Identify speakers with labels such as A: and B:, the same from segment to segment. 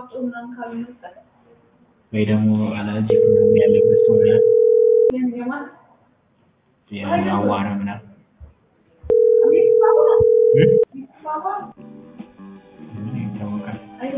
A: ወይ ደግሞ አለርጂክ ምናምን ያለበት ሰው ምናምን አዋራ ምናምን ምን ይታወቃል።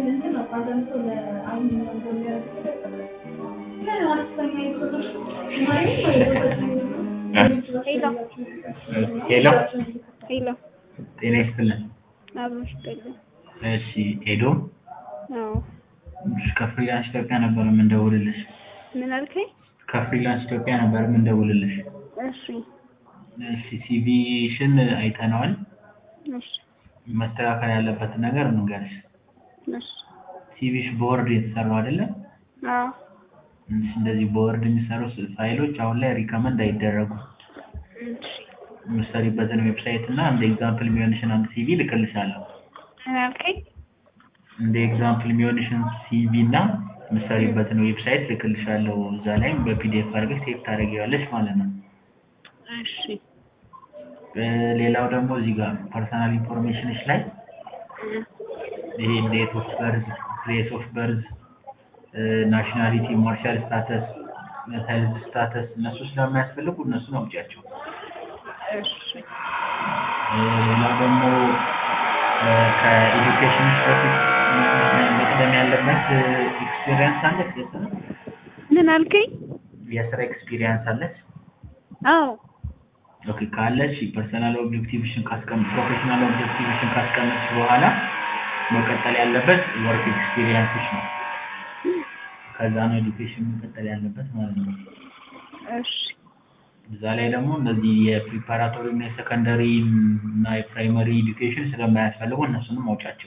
A: ሄሎ
B: ሄሎ
A: ጤና ይስጥልን።
B: አብሮ ይስጥልኝ።
A: እሺ ኤዶም
B: አዎ
A: ከፍሪላንስ ኢትዮጵያ ነበር የምንደውልልሽ።
B: ምን አልከኝ?
A: ከፍሪላንስ ኢትዮጵያ ነበር የምንደውልልሽ።
B: እሺ
A: እሺ ሲቪሽን አይተነዋል።
B: እሺ
A: መስተካከል ያለበትን ነገር እንንገርሽ።
B: እሺ
A: ሲቪሽ በወርድ የተሰራው አይደለም?
B: አዎ
A: እሺ፣ እንደዚህ በወርድ የሚሰሩ ፋይሎች አሁን ላይ ሪከመንድ አይደረጉም።
B: እሺ
A: የምትሰሪበትን ዌብሳይት እና እንደ ኤግዛምፕል የሚሆንሽን አንድ ሲቪ ልክልሻለሁ።
B: ምን አልከኝ?
A: እንደ ኤግዛምፕል የሚሆንሽን ሲቪ እና የምትሰሪበትን ዌብሳይት ልክልሻለሁ። እዛ ላይም በፒዲኤፍ አድርገሽ ሴቭ ታደርጊዋለሽ ማለት ነው።
B: እሺ
A: እ ሌላው ደግሞ እዚህ ጋር ፐርሰናል ኢንፎርሜሽንሽ ላይ ይሄ ዴት ኦፍ በርዝ፣ ፕሌስ ኦፍ በርዝ፣ ናሽናሊቲ፣ ማርሻል ስታተስ፣ ሄልዝ ስታተስ እነሱ ስለማያስፈልጉ እነሱን አውጪያቸው።
B: እሺ
A: እ ሌላው ደግሞ እ ከኤዱኬሽን በፊት መቅደም ያለበት ኤክስፒሪየንስ አለች። የስራ
B: ምን አልከኝ?
A: የስራ ኤክስፒሪየንስ አለች።
B: አዎ
A: ኦኬ ካለች ፐርሰናል ኦብጀክቲቭሽን ካስቀምጥ ፕሮፌሽናል ኦብጀክቲቭሽን ካስቀመጥሽ በኋላ መቀጠል ያለበት ወርክ ኤክስፒሪየንስሽ ነው። ከዛ ነው ኤዱኬሽን መቀጠል ያለበት ማለት ነው።
B: እሺ
A: እዛ ላይ ደግሞ እነዚህ የፕሪፓራቶሪ እና የሰከንደሪ እና የፕራይመሪ ኤዱኬሽን ስለማያስፈልጉ እነሱንም አውጫቸው።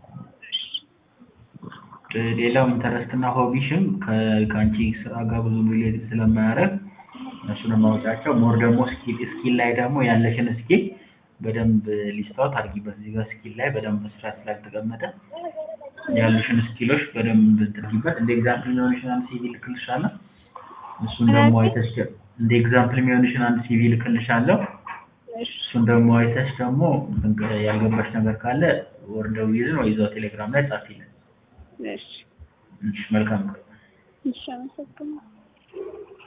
A: እ ሌላው ኢንተረስት እና ሆቢሽም ከ- ከአንቺ ስራ ጋር ብዙ ሪሌትድ ስለማያደርግ እነሱንም አውጫቸው። ሞር ደግሞ ስኪል ስኪል ላይ ደግሞ ያለሽን ስኪል በደንብ ሊስታውት አድርጊበት። እዚህ ጋር ስኪል ላይ በደንብ በስርዓት ስላልተቀመጠ ያሉሽን ስኪሎች በደንብ ትርጊበት። እንደ ኤግዛምፕል የሚሆንሽን አንድ ሲቪ ልክልሻለሁ። እሱን ደግሞ አይተሽ እንደ ኤግዛምፕል የሚሆንሽን አንድ ሲቪ ልክልሻለሁ።
B: እሺ
A: እሱን ደግሞ አይተሽ ደግሞ ያልገባሽ ነገር ካለ ወርደው ይዝን ወይ እዛው ቴሌግራም ላይ ጻፊልን።
B: እሺ
A: እሺ፣ መልካም
B: እሺ አመሰግናለሁ።